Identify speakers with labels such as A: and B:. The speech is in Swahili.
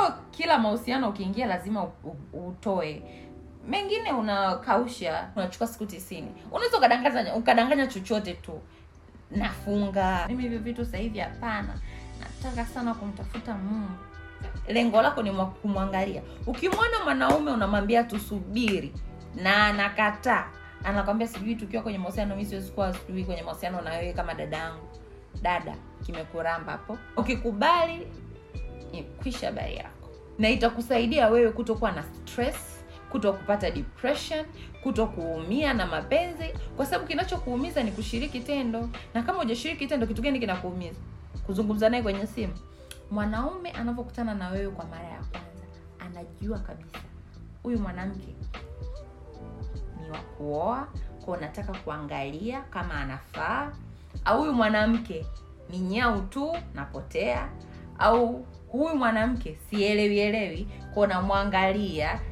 A: sio kila mahusiano ukiingia lazima u- u- utoe mengine unakausha unachukua siku tisini unaweza ukadanganya ukadanganya chochote tu nafunga mimi hivyo vitu sasa hivi hapana nataka sana kumtafuta mungu lengo lako ni mwa- kumwangalia ukimwona mwanaume unamwambia tusubiri na anakataa anakwambia sijui tukiwa kwenye mahusiano mi siwezi kuwa sijui kwenye mahusiano na wewe kama dada yangu dada kimekuramba hapo ukikubali ni kwisha habari yako na itakusaidia wewe kutokuwa na stress kuto kupata depression kuto kuumia na mapenzi kwa sababu kinachokuumiza ni kushiriki tendo na kama hujashiriki tendo kitu gani kinakuumiza kuzungumza naye kwenye simu mwanaume anavyokutana na wewe kwa mara ya kwanza anajua kabisa huyu mwanamke ni wa kuoa kwa unataka kuangalia kama anafaa au huyu mwanamke ni nyau tu napotea au huyu mwanamke sielewi elewi kwa namwangalia